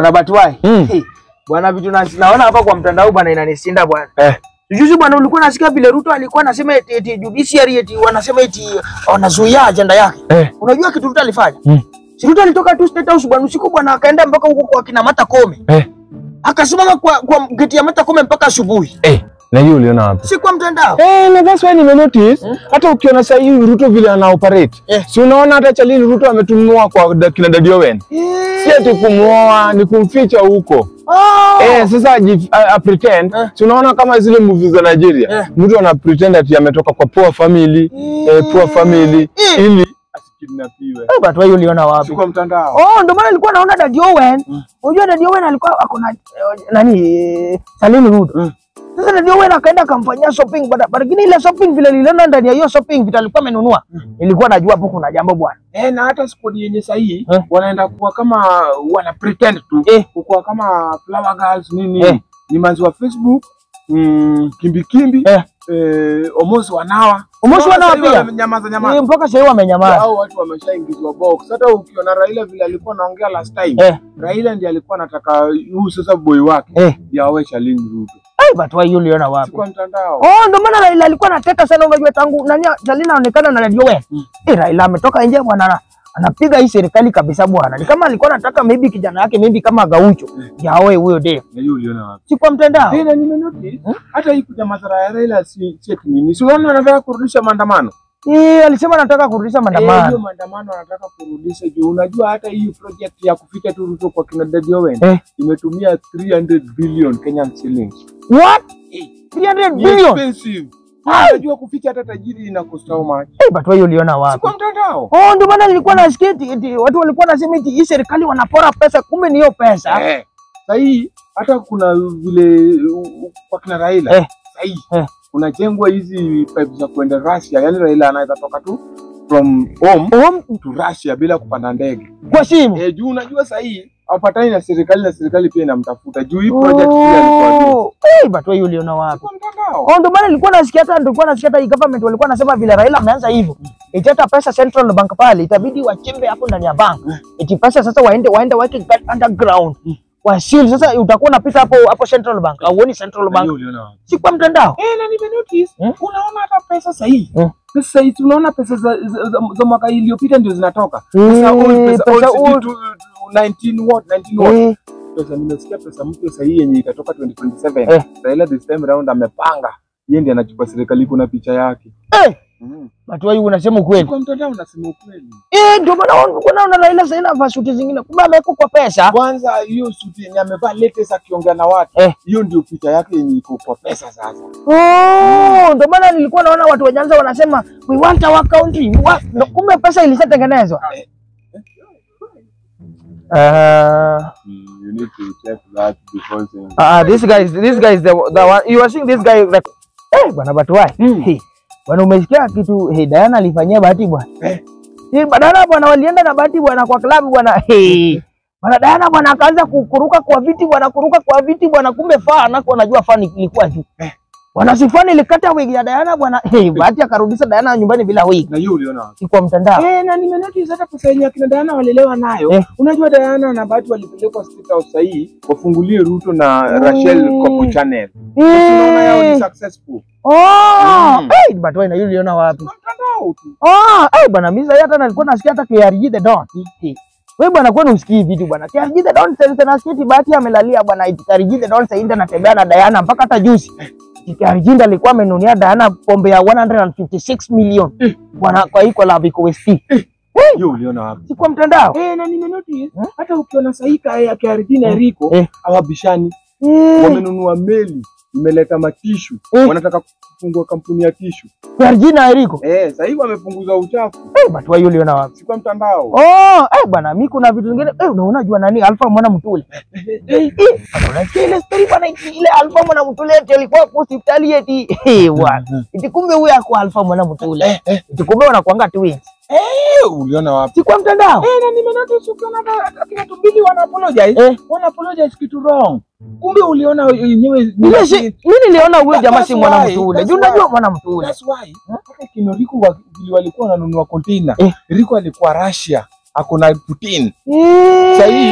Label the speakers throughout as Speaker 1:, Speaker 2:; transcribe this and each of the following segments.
Speaker 1: Bwana Batwai.
Speaker 2: Mm.
Speaker 1: Hey, Bwana vitu na, naona hapa kwa mtandao bwana inanisinda bwana.
Speaker 2: Eh.
Speaker 1: Juzi bwana ulikuwa nasikia vile Ruto alikuwa anasema eti, eti judiciary eti wanasema eti wanazuia ajenda yake.
Speaker 2: Eh.
Speaker 1: Unajua kitu Ruto alifanya?
Speaker 2: Mm.
Speaker 1: Si Ruto alitoka tu State House bwana usiku bwana akaenda mpaka huko kwa kina Martha Koome.
Speaker 2: Eh.
Speaker 1: Akasimama kwa, kwa geti ya Martha Koome mpaka asubuhi.
Speaker 2: Eh, na hiyo uliona wapi?
Speaker 1: Si kwa mtandao.
Speaker 2: Eh, na that's why nime notice hata ukiona sasa hivi Ruto vile ana operate.
Speaker 1: Eh.
Speaker 2: Si unaona hata Chalini Ruto ametumiwa kwa da- kina Daddy Owen.
Speaker 1: Eh.
Speaker 2: Si ati kumuoa ni kumficha huko.
Speaker 1: Oh.
Speaker 2: Eh, sasa aji- a, a pretend.
Speaker 1: Eh.
Speaker 2: Si unaona kama zile movies za Nigeria.
Speaker 1: Eh.
Speaker 2: Mtu ana pretend ati ametoka kwa poor family, eh, poor family
Speaker 1: Eh.
Speaker 2: ili asikidnapiwe.
Speaker 1: Eh, Batwai uliona wapi?
Speaker 2: Si kwa mtandao.
Speaker 1: Oh, ndio maana nilikuwa naona Daddy Owen. Unajua Daddy Owen alikuwa ako na eh, nani eh, Salim Ruto.
Speaker 2: Mm.
Speaker 1: Sasa Daddy Owen akaenda akamfanyia shopping bada, lakini ile shopping vile niliona ndani ya hiyo shopping vitu alikuwa amenunua. Nilikuwa najua hapo kuna jambo bwana.
Speaker 3: Eh, na hata squad yenye sahihi
Speaker 1: Eh.
Speaker 3: wanaenda kuwa kama wana pretend tu
Speaker 1: Eh.
Speaker 3: kuwa kama flower girls nini
Speaker 1: Eh.
Speaker 3: ni manzi wa Facebook mm, kimbi kimbi
Speaker 1: Eh.
Speaker 3: eh, Omosi wanawa
Speaker 1: Omosi
Speaker 3: Unaona
Speaker 1: wanawa
Speaker 3: sahihi
Speaker 1: pia?
Speaker 3: wamenyamaza
Speaker 1: Eh,
Speaker 3: nyamaza
Speaker 1: mpaka sasa wamenyamaza.
Speaker 3: au watu wameshaingizwa box. Hata ukiona Raila vile alikuwa anaongea last time
Speaker 1: Eh.
Speaker 3: Raila ndiye alikuwa anataka huyu sasa boy wake
Speaker 1: Eh.
Speaker 3: ndiye awe Shalini Ruto,
Speaker 1: Eh, Batwai hiyo uliona
Speaker 3: si
Speaker 1: wapi?
Speaker 3: kwa mtandao.
Speaker 1: Oh, ndio maana Raila alikuwa anateka sana unajua tangu nani Salina aonekana na Daddy Owen. Eh, Raila ametoka nje bwana ana- anapiga hii serikali kabisa bwana. Ni kama alikuwa anataka maybe kijana yake maybe kama Gaucho. Yaoe huyo dem.
Speaker 3: Na hiyo uliona wapi?
Speaker 1: Si kwa mtandao.
Speaker 3: Eh, na nimenotice hata hii kuja madhara ya Raila si si eti nini, si unaona anataka kurudisha maandamano
Speaker 1: Eh, alisema anataka kurudisha
Speaker 3: Eh, hiyo
Speaker 1: maandamano.
Speaker 3: maandamano anataka kurudisha juu. Unajua hata hii project ya kufika tu Ruto kwa kina Daddy Owen
Speaker 1: Eh.
Speaker 3: imetumia 300 billion Kenyan shillings.
Speaker 1: What?
Speaker 3: Eh.
Speaker 1: 300
Speaker 3: Ni
Speaker 1: billion.
Speaker 3: expensive.
Speaker 1: Ah.
Speaker 3: Unajua kuficha hata tajiri ina cost how much?
Speaker 1: Eh, but wewe uliona
Speaker 3: Si
Speaker 1: wapi?
Speaker 3: kwa mtandao.
Speaker 1: Oh, ndio maana nilikuwa nasikia eti eti watu walikuwa nasema eti hii serikali wanapora pesa, kumbe ni hiyo pesa.
Speaker 3: Eh. Sahii hata kuna vile uh, uh, kwa kina Raila
Speaker 1: Eh.
Speaker 3: sahii
Speaker 1: Eh.
Speaker 3: kunajengwa hizi pipe za kuenda Russia, yani Raila anaweza toka tu from home
Speaker 1: Oh,
Speaker 3: to Russia bila kupanda ndege.
Speaker 1: kwa simu.
Speaker 3: Eh, juu unajua sahii hapatani na serikali na serikali pia inamtafuta juu hii project pia alikuwa juu.
Speaker 1: Oh, eh, but wewe uliona wapi?
Speaker 3: Kwa mtandao.
Speaker 1: Oh, ndio maana nilikuwa nasikia hata nilikuwa nasikia hata hii government walikuwa nasema vile Raila ameanza hivyo. Eti hata pesa Central Bank pale itabidi wachimbe hapo ndani ya bank. Eti pesa sasa waende waende waweke guard underground. Wa seal sasa utakuwa unapita hapo hapo Central Bank. Auoni Central
Speaker 3: Na
Speaker 1: Bank.
Speaker 3: hiyo uliona wapi?
Speaker 1: Si kwa mtandao.
Speaker 3: Eh, na nime notice
Speaker 1: Hmm?
Speaker 3: unaona hata pesa sahii
Speaker 1: Hmm.
Speaker 3: pesa sahii unaona pesa za, za, za, za mwaka iliyopita ndio zinatoka
Speaker 1: Eh,
Speaker 3: pesa old pesa
Speaker 1: pesa
Speaker 3: old sijui
Speaker 1: old.
Speaker 3: tu- tu- 19 what 19 what
Speaker 1: Eh,
Speaker 3: pesa nimesikia pesa mpya sahii yenye itatoka 2027
Speaker 1: Eh.
Speaker 3: Raila this time round amepanga yeye ndiye anachukua serikali iko na picha yake
Speaker 1: eh, but wewe unasema ukweli.
Speaker 3: kwa mtandao unasema ukweli
Speaker 1: Eh, ndio maana ulikuwa unaona Raila sasa inavaa suti zingine. Kumbe ameweka kwa pesa.
Speaker 3: kwanza hiyo suti yenye amevaa latest akiongea na watu
Speaker 1: Eh.
Speaker 3: hiyo ndio picha yake yenye iko kwa pesa sasa
Speaker 1: Oh, ndio maana nilikuwa naona watu wa Nyanza wanasema we want our country. We want... no, kumbe pesa ilishatengenezwa.
Speaker 3: Eh.
Speaker 1: Uh,
Speaker 3: you need to check that before saying
Speaker 1: uh, this guy is this guy is the, the one you are seeing this guy like eh bwana Batuwai.
Speaker 3: Mm.
Speaker 1: Hey, bwana umesikia kitu hey, Diana alifanyia Bahati bwana.
Speaker 3: Eh.
Speaker 1: Eh, badala bwana walienda na Bahati bwana kwa klabu bwana. Hey. Bwana Diana bwana akaanza ku- kuruka kwa viti bwana kuruka kwa viti bwana kumbe faa nako anajua fani ilikuwa juu. Bwana sifani ilikata wig ya Diana bwana. Hey, Bahati akarudisha Diana nyumbani bila wig.
Speaker 3: na hiyo uliona wapi
Speaker 1: Si kwa mtandao.
Speaker 3: Eh, na nimenotice hata pesa yenye akina Diana walelewa nayo.
Speaker 1: Eh.
Speaker 3: Unajua Diana na Bahati walipelekwa State House sahii wafungulie Ruto na Rachel
Speaker 1: Mm.
Speaker 3: Kopo Channel. Unaona yao
Speaker 1: Eh.
Speaker 3: ni successful.
Speaker 1: Oh,
Speaker 3: Mm.
Speaker 1: hey, Batuwai na yule uliona wapi?
Speaker 3: Kwa mtandao tu.
Speaker 1: Ah, eh bwana mimi sasa hata nilikuwa nasikia hata KRG the Don. Wewe bwana kwani usikii vitu bwana. KRG the Don sasa nasikia eti Bahati amelalia bwana eti KRG the Don sasa anatembea na Diana mpaka hata juzi. KRG ndo alikuwa amenunia Diana pombe ya 156 million. Bwana kwa hii collab iko West.
Speaker 3: Hiyo uliona wapi?
Speaker 1: Si kwa mtandao.
Speaker 3: Eh, na nimenotice hata ukiona sahii kaya ya KRG na Rico
Speaker 1: Eh.
Speaker 3: hawabishani.
Speaker 1: Eh,
Speaker 3: Wamenunua meli, imeleta matishu.
Speaker 1: Eh.
Speaker 3: Wanataka kufungua kampuni ya tishu.
Speaker 1: KRG na Eriko.
Speaker 3: Eh, sahii wamepunguza uchafu.
Speaker 1: Eh, Batuwai yule uliona wapi?
Speaker 3: Si kwa mtandao.
Speaker 1: Oh, eh bwana mimi kuna vitu vingine eh unaona jua nani Alpha mwana mtule. Eh, eh, bwana unasikia ile story bwana ile Alpha mwana mtule eti alikuwa kwa hospitali eti eh bwana. Eti kumbe huyo ako Alpha mwana mtule. Eti kumbe wanakuanga twins.
Speaker 3: Eh, uliona wapi?
Speaker 1: Si kwa mtandao.
Speaker 3: Eh, na nimenotice ukiona hata akina Tumbili wana apologize.
Speaker 1: Eh.
Speaker 3: Wana apologize kitu wrong. Kumbe uliona yenyewe
Speaker 1: Mimi si mimi niliona huyo
Speaker 3: That-
Speaker 1: jamaa si
Speaker 3: that's
Speaker 1: mwana
Speaker 3: why,
Speaker 1: mtule.
Speaker 3: that's
Speaker 1: Juu unajua
Speaker 3: why.
Speaker 1: mwana mtule.
Speaker 3: That's why hata kino Rico wa- vile walikuwa wananunua container.
Speaker 1: Eh.
Speaker 3: Rico alikuwa Russia, ako na Putin.
Speaker 1: Eh.
Speaker 3: Sahii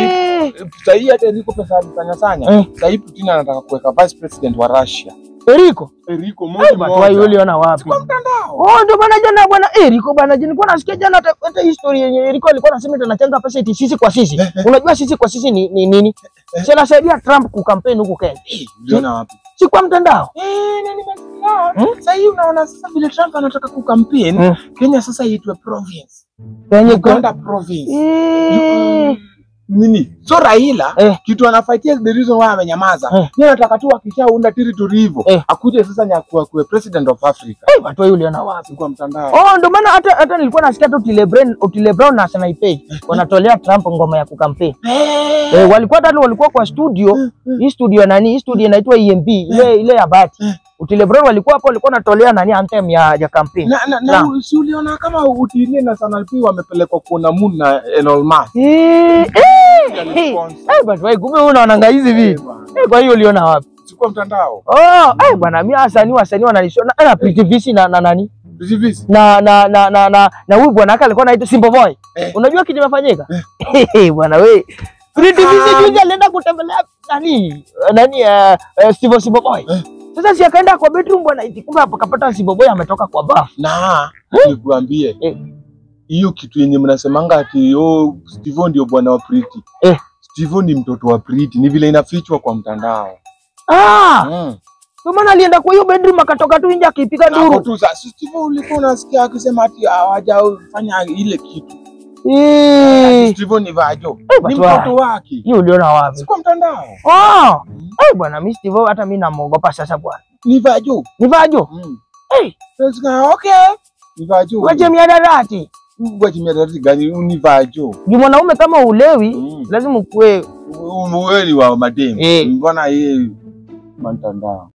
Speaker 3: Sasa hii hata Eriko pesa alisanya sanya.
Speaker 1: Eh.
Speaker 3: Sasa hii Putin anataka kuweka vice president wa Russia.
Speaker 1: Eriko.
Speaker 3: Eriko
Speaker 1: Eh,
Speaker 3: moja
Speaker 1: watu wao
Speaker 3: moja.
Speaker 1: uliona wapi?
Speaker 3: Kwa mtandao.
Speaker 1: Oh, ndio maana jana bwana Eriko bwana, je, nilikuwa nasikia jana hata hata history yenye Eriko alikuwa anasema eti anachanga pesa eti sisi kwa sisi. Unajua sisi kwa sisi ni ni nini? Si anasaidia Trump kukampeni huku Kenya.
Speaker 3: Eh, Uliona wapi?
Speaker 1: Si kwa mtandao.
Speaker 3: Eh, na nimesikia. Sasa hii unaona sasa vile Trump anataka kukampeni
Speaker 1: Mm.
Speaker 3: Kenya sasa iitwe province.
Speaker 1: Kenya
Speaker 3: Uganda province.
Speaker 1: Eh.
Speaker 3: nini so Raila
Speaker 1: Eh.
Speaker 3: kitu anafightia the reason why amenyamaza
Speaker 1: Eh.
Speaker 3: yeye anataka tu akishaunda territory hivyo
Speaker 1: Eh.
Speaker 3: akuje sasa nyakuwa kuwe president of Africa
Speaker 1: Eh, watu wao uliona wapi?
Speaker 3: kwa mtandao
Speaker 1: Oh, ndio maana hata hata nilikuwa nasikia tu Otile Brown, Otile Brown na Sanaipei wanatolea Trump ngoma ya kukampeni.
Speaker 3: Eh.
Speaker 1: Eh, walikuwa hata walikuwa kwa studio, hii studio nani? Hii studio inaitwa EMB, ile ile ya Bati. Otile Brown walikuwa hapo walikuwa wanatolea nani anthem ya ya kampeni.
Speaker 3: na, na, na
Speaker 1: Naam.
Speaker 3: si uliona kama Utilie na Sanal P wamepelekwa kuona Moon na Elon Musk
Speaker 1: Eh, eh, eh.
Speaker 3: Alisponsor.
Speaker 1: Eh, bwana, wewe kumbe wewe unaonanga hizi
Speaker 3: Eh,
Speaker 1: vitu.
Speaker 3: bwana.
Speaker 1: Eh, kwa hiyo uliona wapi?
Speaker 3: Si kwa mtandao
Speaker 1: Oh, eh bwana, mimi wasanii wasanii wanalishona na Pretty Visi na na nani?
Speaker 3: Visi
Speaker 1: Na na na na na, na huyu bwana yake alikuwa anaitwa Simple Boy.
Speaker 3: Eh.
Speaker 1: Unajua kitu kimefanyika? Eh, bwana wewe. Pretty Visi
Speaker 3: Ah.
Speaker 1: juzi alienda kutembelea nani? Nani eh uh, Simple Simple Boy.
Speaker 3: Eh.
Speaker 1: Sasa si akaenda kwa bedroom bwana, iti kumbe hapo kapata Simple Boy ametoka kwa bafu.
Speaker 3: na nikuambie
Speaker 1: Eh.
Speaker 3: hiyo kitu yenye mnasemanga ati oh, Steve ndio bwana wa Priti
Speaker 1: Eh.
Speaker 3: Steve ni mtoto wa Priti ni vile inafichwa kwa mtandao
Speaker 1: Ah,
Speaker 3: mm.
Speaker 1: kwa maana alienda kwa hiyo bedroom akatoka tu nje akipiga
Speaker 3: Na hapo
Speaker 1: duru.
Speaker 3: tu sasa Steve ulikuwa unasikia akisema ati hawajafanya ile kitu
Speaker 1: Eh,
Speaker 3: Steve ni vajo
Speaker 1: Eh,
Speaker 3: ni
Speaker 1: but why?
Speaker 3: mtoto wake
Speaker 1: hiyo uliona wapi?
Speaker 3: si kwa mtandao
Speaker 1: Oh, eh bwana, mimi Steve hata mimi namuogopa sasa bwana.
Speaker 3: ni vajo
Speaker 1: Ni vajo.
Speaker 3: mm.
Speaker 1: Eh,
Speaker 3: Sasa, okay ni vajo
Speaker 1: waje miadarati.
Speaker 3: Ngoja miadarati gani ni vajo
Speaker 1: Juu mwanaume kama ulewi
Speaker 3: Mm.
Speaker 1: lazima ukuwe
Speaker 3: wewe ni wa mademu
Speaker 1: Eh.
Speaker 3: mbona yeye mtandao